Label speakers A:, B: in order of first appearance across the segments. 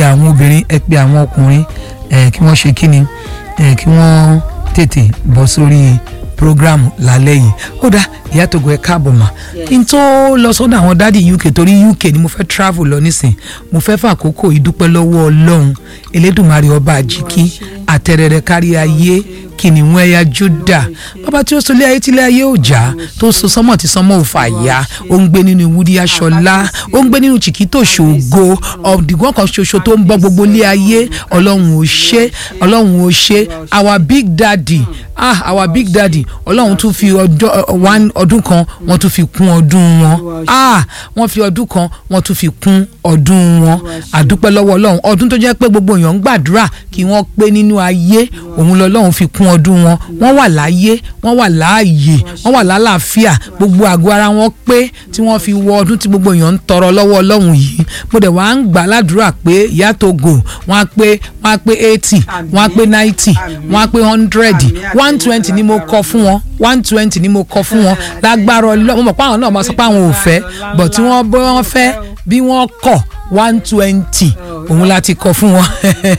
A: àwọn obìnrin ẹ pe àwọn ọkùnrin ẹ kí wọ́n ṣe kíni ẹ kí wọ́n tètè bọ́ sórí program lálẹ́ yìí ó dá ìyá Togo ẹ káàbọ̀ mà kí n tó lọ sọ́dọ̀ àwọn dádì UK torí UK ni mo fẹ́ travel lọ nísìn mo fẹ́ fàkókò ìdúpẹ́ lọ́wọ́ Ọlọ́run Elédùmarè ọba àjíkí àtẹrẹrẹ kárí ayé kìnìún ẹ̀yà Júdà bàbá tí ó sọ ilé ayé tí ilé ayé ò já tó so sánmọ̀ tí sánmọ̀ ò fà ya ó ń gbé nínú ìwúrí aṣọlá ó ń gbé nínú chìkítò ṣògo ọ̀dìgbọ́n kan ṣoṣo tó ń bọ́ gbogbo ilé ayé ọlọ́run ò ṣe ọlọ́run ò ṣe our big daddy ah our big daddy ọlọ́run tún fi ọdún kan wọ́n tún fi kún ọdún wọn ah wọ́n fi ọdún kan wọ́n tún fi kún ọdún wọn àdúpẹ́ lọ́wọ́ ọlọ́run ọdún tó jẹ́ pé gbogbo èèyàn ń gbàdúrà kí wọ́n pé nínú ayé òun lọ́lọ́run fi kún ọdún wọn wọ́n wà láyé wọ́n wà láàyè wọ́n wà lálàáfíà gbogbo àgọ́ ara wọn pé tí wọ́n fi wọ ọdún tí gbogbo èèyàn ń tọrọ lọ́wọ́ ọlọ́run yìí mo dẹ̀ wá ń gbà ládùúrà pé ìyá Togo wọ́n á pé wọ́n á pé eighty wọ́n á pé ninety wọ́n á pé hundred one twenty ni mo kọ fún wọn one twenty ni mo kọ fún wọn lágbára ọlọ́run mo mọ̀ pé àwọn náà máa sọ pé àwọn ò fẹ́ but tí wọ́n bọ́ wọ́n fẹ́ bí wọ́n kọ̀ one twenty òun láti kọ fún wọn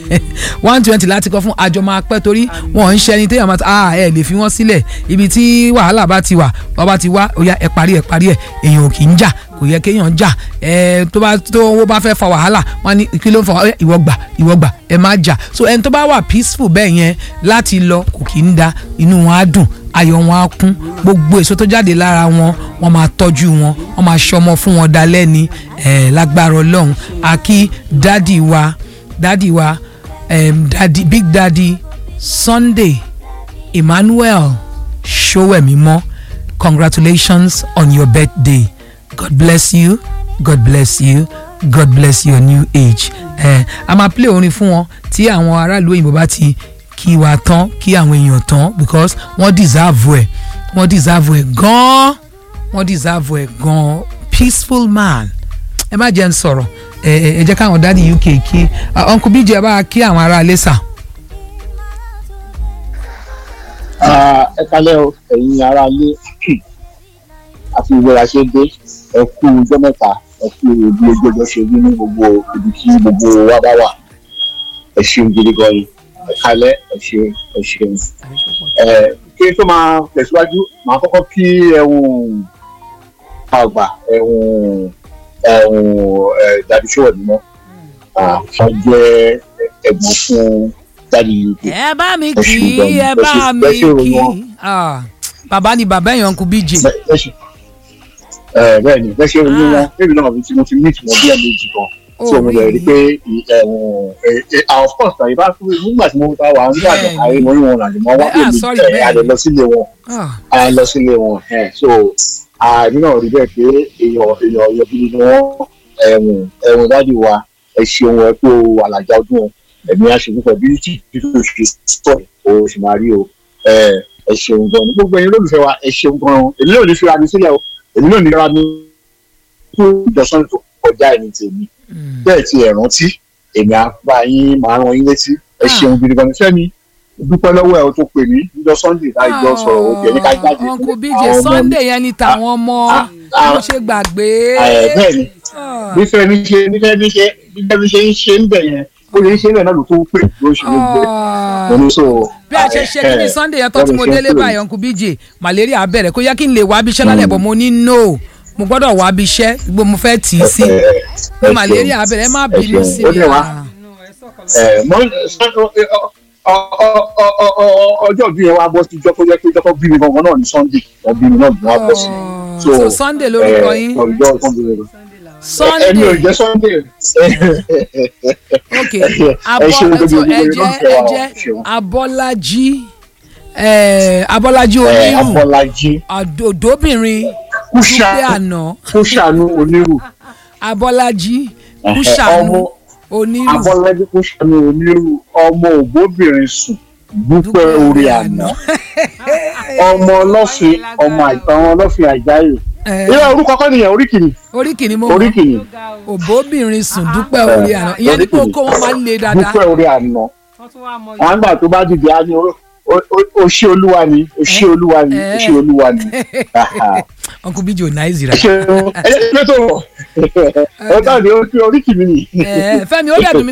A: one twenty láti kọ fún àjọ máa pẹ́ torí wọn ń ṣe ẹni téèyàn máa ta ah ẹ lè fi wọ́n sílẹ̀ ibi tí wàhálà bá ti wà wọ́n bá ti wá ó yá ẹ parí ẹ parí ẹ èèyàn ò kì í jà kò yẹ kéèyàn jà ẹ tó bá tó owó bá fẹ́ fa wàhálà wọn ní kí ló ń fa wàhálà ìwọ gbà ìwọ gbà ẹ má jà so ẹni tó bá wà peaceful bẹ́ẹ̀ yẹn láti lọ kò kì í da inú wọn á dùn ayọ̀ wọn á kún gbogbo èso tó jáde lára wọn wọn máa tọ́jú wọn wọn máa ṣọmọ fún wọn dalẹ́ ni eh, lágbára ọlọ́run àkí dádì wa dádì wa um, dádì big daddy Sunday Emmanuel Sowemimo congratulations on your birthday God bless you God bless you God bless your new age eh, a máa play orin fún wọn tí àwọn aráàlú òyìnbó bá ti kí wa tán kí àwọn èèyàn tán because wọ́n deserve ẹ̀ wọ́n deserve ẹ̀ gan-an wọ́n deserve ẹ̀ gan-an peaceful man ẹ má jẹ́ ń sọ̀rọ̀ ẹ ẹ jẹ́ káwọn dáàdi UK kí uncle bíjì ẹ bá kí àwọn ará ilé sà.
B: ẹ kalẹ́ o ẹ̀yin ará ilé àti ìwéra ṣe dé ẹ kú ọjọ́ mẹ́ta ẹ kú bí ojú ọjọ́ ṣe rí ní gbogbo ibi tí gbogbo wa bá wà ẹ ṣeun gidi gan ni ẹ kalẹ́ ẹ ṣeun ẹ ṣeun ẹ kí n tó máa tẹ̀síwájú màá kọ́kọ́ kí ẹ̀hún àgbà ẹ̀hún ẹ̀hún ẹ̀ dàbí ṣòwò mímọ́ wọ́n jẹ́ ẹ̀gbọ́n fún dáàdi uk.
A: ẹ bá mi kì í ẹ bá mi kì í bàbá ni bàbá èèyàn kú bíjì.
B: bẹ́ẹ̀ ni bẹ́ẹ̀ ṣe ń rí wọn bẹ́ẹ̀ náà tí mo ti meet wọn bí ẹ̀ méjì kan tí mo lè rí pé of course àyè bá fún mi nígbà tí mo ta wà nígbà tí àyè mo rí wọn làjọ mọ wọn pè mí àlè lọ sílé wọn àlè lọ sílé wọn so àmì náà rí bẹ́ẹ̀ pé èèyàn èèyàn ọ̀yọ́ bí ni wọ́n ẹ̀wọ̀n ẹ̀wọ̀n dáàdi wa ẹ ṣeun ẹ pé o àlàjá ọdún ẹ̀mí aṣègùn pẹ̀lú tí títí o ṣe sọ o sì máa rí o ẹ ṣeun gan ni gbogbo ẹ̀yin olólùfẹ́ wa ẹ ṣeun gan èmi náà ní fi ra mi sílẹ̀ o èmi náà ní ra mi fún ìjọsìn tó kọjá ẹni tèmi bẹ́ẹ̀ ti ẹ̀ rántí èmi àbá yín máa rán yín létí ẹ ṣeun gidi gan ni fẹ́mi dúpẹ́ lọ́wọ́ ẹ̀ o tó pè mí níjọ́ sunday láì jọ sọ̀rọ̀ o jẹ́ ní ká jáde
A: fún uncle bíjì sunday yẹn ni tàwọn ọmọ mo ṣe gbàgbé.
B: bẹ́ẹ̀ ni bí fẹ́mi ṣe bí fẹ́mi ṣe bí fẹ́mi ṣe ń ṣe ń bẹ̀ yẹn ó lè ń ṣe bẹ́ẹ̀ náà ló tó pè ló ṣe ló gbé mo ní so.
A: bí a ṣe ṣe kí ni sunday yẹn tó tí mo délé báyìí uncle bíjì malaria bẹ̀rẹ̀ kó yẹ kí n lè wá bí iṣẹ́ lálẹ́ bọ̀ mo ní no mo gbọ́dọ̀ wá bí iṣẹ́ gbogbo mo fẹ́ tì í sí ní malaria bẹ̀rẹ̀ ẹ má bínú sí mi
B: ọjọ́ bí yẹn wá bọ́ sí jọ́kọ́ jẹ́ pé jọ́kọ́ bí mi gangan náà ní sunday wọ́n bí mi náà bí wọ́n bọ́ sí.
A: so sunday lórúkọ yín sunday
B: ẹni ò jẹ́ sunday.
A: ok abọ́lájú ẹ̀jẹ̀ ẹ̀jẹ̀ abọ́lájí abọ́lájí onírù
B: abọ́lájí
A: òdòbìnrin dúpẹ́ àná
B: kúṣàánú onírù
A: abọ́lájí kúṣàánú onírù
B: abọ́lájí kúṣàánú onírù ọmọ ògbóbìnrin sùn dúpẹ́ orí àná ọmọ ọlọ́fin ọmọ àìtàn ọlọ́fin àjáyè ìyá orúkọ kọ́ nìyẹn oríkìní
A: oríkìní mo
B: oríkìní
A: òbóbìnrin sùn dúpẹ́ orí àná ìyẹn ní kókó wọn máa ń le dáadáa
B: dúpẹ́ orí àná wọn gbà tó bá dìde á ní o ṣé olúwa ni o ṣé olúwa ni o ṣé olúwa ni.
A: uncle bíjì ò náà ìzìrà.
B: ṣe ẹ ẹ tó wọ ẹ bá mi oríkìní ni.
A: fẹ́mi ó dẹ̀ dùn mí